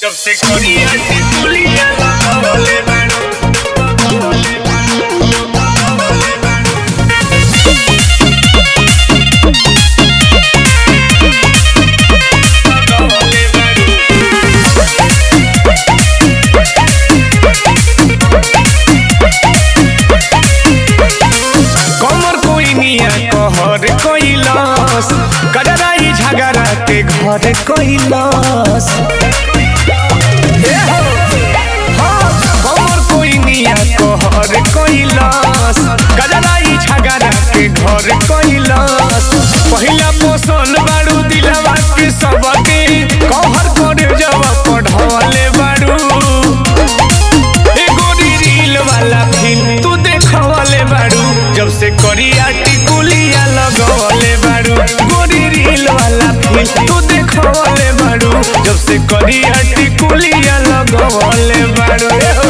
जब से कोरिया की दुनिया लगावले बाड़ू लगावले बाड़ू कमर कोई निया कहर कैलस कजराई झगड़ा के घर कैलस कमर कोई निया कहर कैलस कजराई झगड़ा के घर कैलस पहिला पोषण बाड़ू दिलवा के सबके कहर करे जब पढ़ले बाड़ू एगो रील वाला फिल्म तू देखवले बाड़ू जब से करिया टिकुलिया लगवले बाड़ू गोरी रील वाला फिल्म तू देखवले बाड़ू जब से करिया टिकुलिया लगवले बाड़ू ए हो।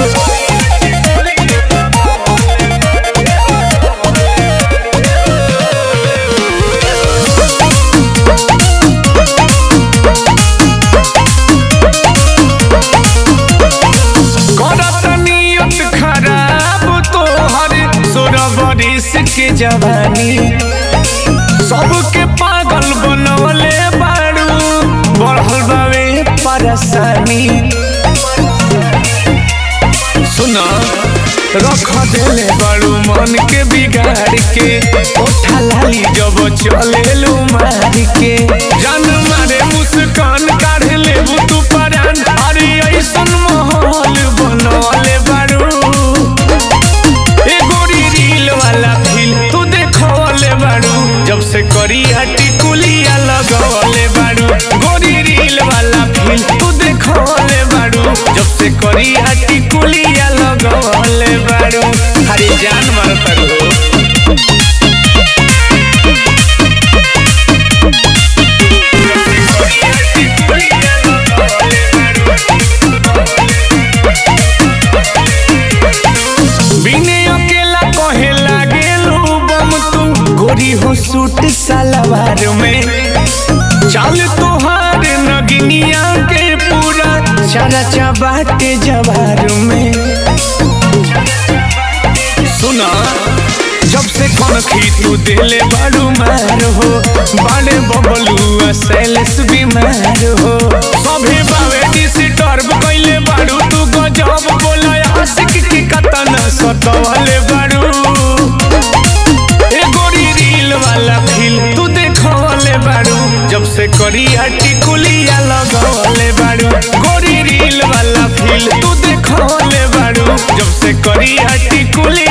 करत नियत खराब तोहर सोलह बरिस के जवानी सबके पागल बनवले बाड़ू बढ़ल बावे परेशानी सुना रख देले बाड़ू मन के बिगाड़ के ओठा लाली जब चलेलू मार के जान मारे मुस्कान काढ़ लेबू तू परान अरे ऐसन माहौल बनवले बाड़ू एगो रील वाला फिल्म तू देखवले बाड़ू जब से करिया टिकुलिया लगवले बाड़ू गोरी रील वाला फिल्म तू देखवले बाड़ू जब से करिया टिकुलिया लगवले बाड़ू हरी जान मार हो बिने अकेला कहे लागेलू बम तू गोरी हो सूट सलवार में चाल तोहार नगिनिया के पूरा चारा चबाटे जवार में सुना जब से कनखी तू दिले बाड़ू मार हो बाले बबलू सैलेस बीमार हो सभे बावे डिस्टर्ब कैले बाड़ू तू गजब बोला आशिक की कतन सतवले बाड़ू ए गोरी रील वाला फिल्म तू देखवले बाड़ू जब से करिया टिकुलिया लगवले बाड़ू गोरी रील वाला फिल्म तू देखवले बाड़ू जब से करिया टिकुलिया